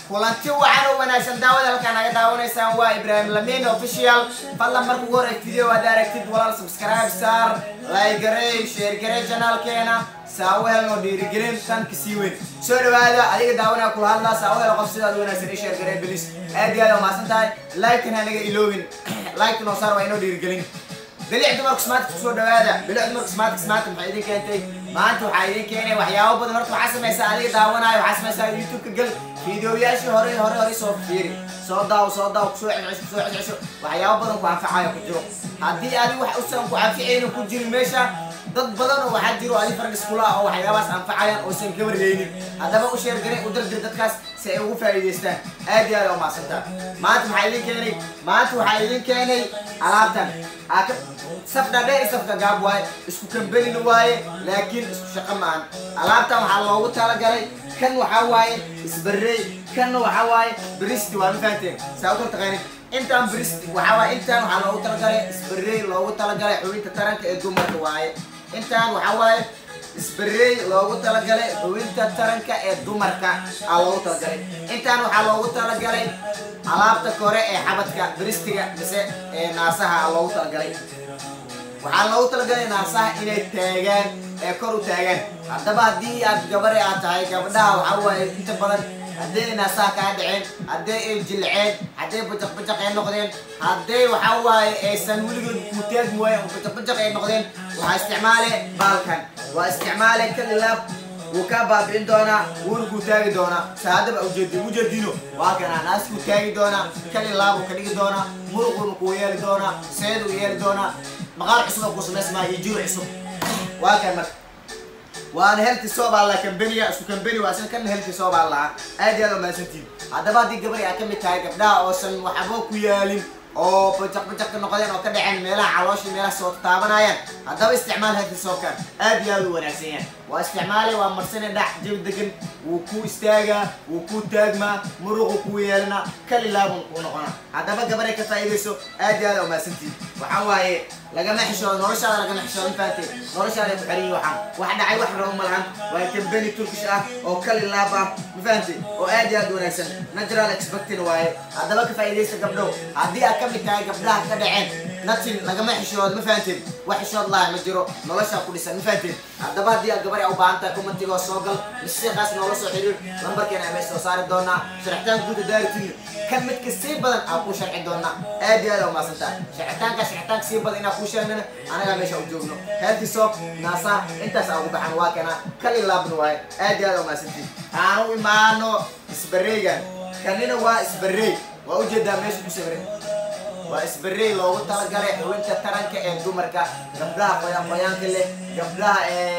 kulanti wacan oo wanaagsan daawada halkaa naga daawanaysaan waa ibraahim lamin official fadlan marka ugu horey video aad aragtid walaal subscribe saar like garey share garey janaalkeena saawahel oo dhiirigelin tan kasii weyn soo dhawaada adiga daawanaya kula hadlaa saawahel qof sidaad wanaagsan i share garey bilis aad iyo aad umahadsan tahay like-kan hanaga iloobin like noo saar waa inoo dhiirigelin bilic dumarku smaartka kusoo dhawaada bilic dumarku smaartka smaartka maxay idin keentay maanta waxaa idin keenay waxyaabo badan horta waxaa samaysaa adiga daawanaayo waxaa samaysaa youtube-ka gal fiidiyoyaashii hore hore hore soo fiiri soo daawo soo daawo kusoo cescesho kusoo cescesho waxyaabo badan ku anfacayo ku jiro haddii adiga wax usan ku anficaynin ku jirin meesha dad badan oo waxaa jiro adi farg iskula ah oo waxyaabahaas anfacayaan oosan ka warheynin haddaba u sheergaray u dardir dadkaas si ay ugu faa'iidaystaan aad iyo aad oo mahadsantaa maanta maxaa idin keenay maanta waxaa idin keenay alaabtan aka saf dhadheer iyo safka gaab waaye isku kambenin waaye laakiin isku shaqo maahan alaabtan waxaa loogu talagalay kan waxaa waaye isbarrey kanna waxaa waaye bristi waa ma fahanteen saa u kala taqaanid intaan bristi waxaa waaye intaan waxaa loogu talagalay isbarrey loogu talagalay xubinta taranka ee dumarka waaye intaan waxaa waaye isbarrey loogu talagalay xubinta taranka ee dumarka aa loogu talagalay intaan waxaa loogu talagalay alaabta kore ee xabadka bristiga mise ee naasaha aa loogu talagalay waxaa loogu talagalay naasaha inay taagaan ee kor u taagaan haddaba haddii aad gabare aad tahay gabdhaha waxaa waaye inta badan hadday naasaha kaa dhaceen hadday ay jilceen hadday bajaq bajaq ay noqdeen hadday waxaa waaye aysan weligood kuu taagi waayen oo bajaq bajaq ay noqdeen waxaa isticmaale baalkan waa isticmaale kalilaab wuu kaa baabi'in doonaa wuuna kuu taagi doonaa saadaba ujeedi ujeedino waa kana naas kuu taagi doonaa kalilaab uu ka dhigi doonaa muruquna kuu yeeli doonaa seed uu yeeli doonaa maqaar cusub oo kuu samaysmaa iyo jiro cusub waa kan marka waana helti soobaa laha kambeniya isku kambeni waa isna kana helti soobaa lahaa aad iyo aad umahadsantiin haddaba haddii gabari aad ka mid tahay gabdhaha oosan waxba ku yaalin oo bajaq bajaq ka noqdeen oo ka dhaceen meelaha calooshii meelaha soo taabanayaan haddaba isticmaal helti soobkan aad iyo aad u wanaagsan yahay waa isticmaalay waa marsane dhax jabi degan wuu ku istaagaa wuu ku taagmaa muruqu ku yeelana kalilaabun kuu noqona haddaba gabaray ka faa'iidayso aad iyo aad umahadsantiin waxaa waaye lagama xishoodo noloshaada lagama xishoodo mafahanteen noloshaada ku xerin waxaan wax dhacay wax rabo malahan waa kambeni turkish ah oo kalilaab ah mafahanteen oo aad iyo aad u wanaagsan natural expectin waaye haddaba ka faa'iidaysta gabdhow haddii aad ka mid tahay gabdhaha ka dhaceen natin lagama xishoodo ma fahanteen wax xishood laha ma jiro noloshaa ku dhisan ma fahanteen haddaba haddii aad gabar u baahan tahay commentigoo soo gal masiiqaas noola soo xiriir lambarkeena meesha soo saari doonaa sharaxtaan guuda daaritin kan midka sii badan aa kuu sharci doonaa aad iyo aad aa umaasantaa sharcitaanka sharcitaanka sii badan inaa kuu sheegnana anagaa meesha u joogno healthy soap naasaa intaas aa ugu baxan waa kana kali laabna waaye aad iyo aad aa umaasantiin aan u imaano isbareygan kanina waa isbarey waa ujeedaa meesha ku sawiran waa isbarey loogu talagalay xubinta taranka ee dumarka gabdhaha qoyaan qoyaanka leh gabdhaha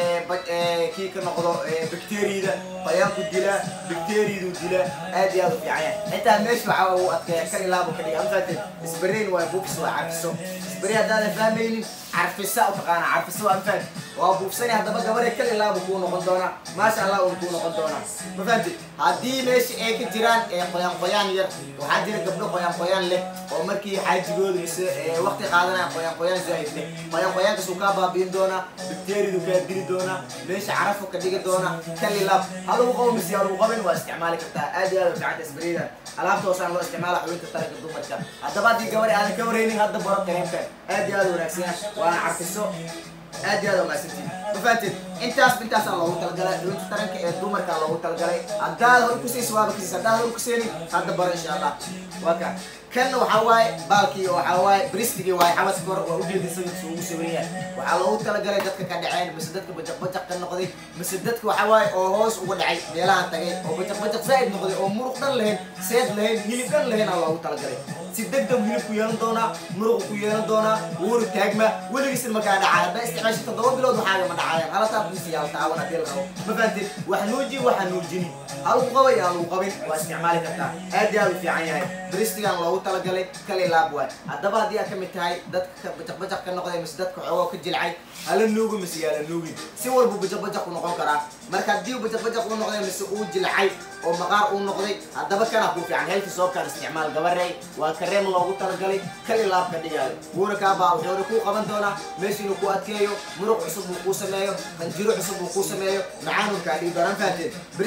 kii ka noqdo bacteriyada qoyaanku dila bacteriyadu dila aad iyo aad u fiican yahay xitaa meesha waxaa uu adkeeya kalilaabo ka dhiga mafahateen isbareyn waa buufis waa carfiso isbarey haddaadan fahmaynin carfisa u taqaana carfisa waa mafahad waa buufsani haddaba gabadha kalilaabo kuu noqon doonaa maasha allah uuna kuu noqon doonaa ma fahamtid haddii meesha ay ka jiraan qoyaan qoyaan yar waxaa jira gabdho qoyaan qoyaan leh oo markii xaajigooda mise waqti qaadanaya qoyaan qoyaan zaa'id leh qoyaan qoyaankaas uu kaa baabi'in doonaa bacteriyadu kaa dili doonaa meesha carafu ka dhigi doonaa kalilaab halagu qabo mise halagu qabin waa isticmaali kartaa aad iyo aad u ficanta isbareyda alaabta hoosaan loo isticmaala xubinta taranka dumarka haddaba haddii gabadhi aadan ka wareynin hadda baro kareemkan aad iyo aad u wanaagsan waana carfiso aad iyo aad umahadsantiin ma fahanteen intaas intaasaa loogu talagalay xubinta taranka ee dumarka loogu talagalay haddaad hor kusaysa waaba kasiis haddaad hor kuseenin hadda baro insha allah waa ka kanna waxaa waaye baalkii waxaa waaye bristigii waaye xabadka hore waa ujeeda sawirkiisa ugu sawiran yahay waxaa loogu talagalay dadka ka dhaceen mise dadka bajaq bajaq ka noqday mise dadka waxaa waaye oo hoos uga dhacay meelahan tagay oo bajaq bajaq zaa'id noqday oo muruq dhan lahayn seed lahayn hilib dhan lahayn aa loogu talagalay si degdeg hilib ku yeelan doonaa muruq ku yeelan doonaa wuuna taagma weligiisna makaa dhacaa haddaa isticmaasha toddoba bilood waxaaga ma dhacayaan halataa bisi yaal taawan haddii la rabo ma fahanteen wax nuuji waxa nuujini halagu qabay aa lagu qabin waa isticmaali kartaa aad iyo aad u fiican yahay bristigan loogu talagalay kali laab waay haddaba haddii aad ka mid tahay dadka bajaq bajaq ka noqday mise dadka xoogoo ka jilcay hala nuugi mise yaala nuugin si walbu bajaq bajaq u noqon karaa marka haddii bajaq bajaq uu noqday mise uu jilcay oo maqaar uu noqday haddaba kana kuu fiican heelki soobkaan isticmaal gabarey waa kareem loogu talagalay kali laab ka dhigaayo wuuna kaabaa wuxuuna kuu qaban doonaa meesha inuu ku adkeeyo muruq cusub uu kuu sameeyo qanjiro cusub uu kuu sameeyo macaanun kaa dhigi doonaan fahanteen bristiga loogu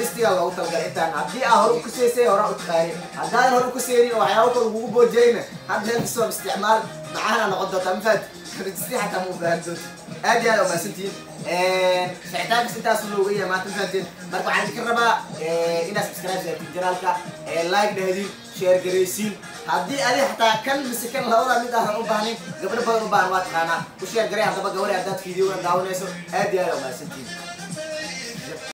loogu talagalay intaan haddii aa hore u kuseysay hore u taqaani haddaadan hore u kuseynin oo waxyaabo kale kugu boojayna hadda helkasoo isticmaal macaana noqon doontaa mafaad rajistii xataa ma u baahan doonta aad iyo aad umahadsantihiin ficitaankas intaas looga yahay maanta mafahanteen marka waxaan idinka rabaa inaad subscribe saartiin janaalka like dhahdiin share garaysiin haddii adi xataa kan mise kan labada mid aadan u baahnin gabdho badan u baahan waa taqaanaa u share garay haddaba gabadha haddaad fiidiyogan daawanayso aad iyo aad umahadsantihiin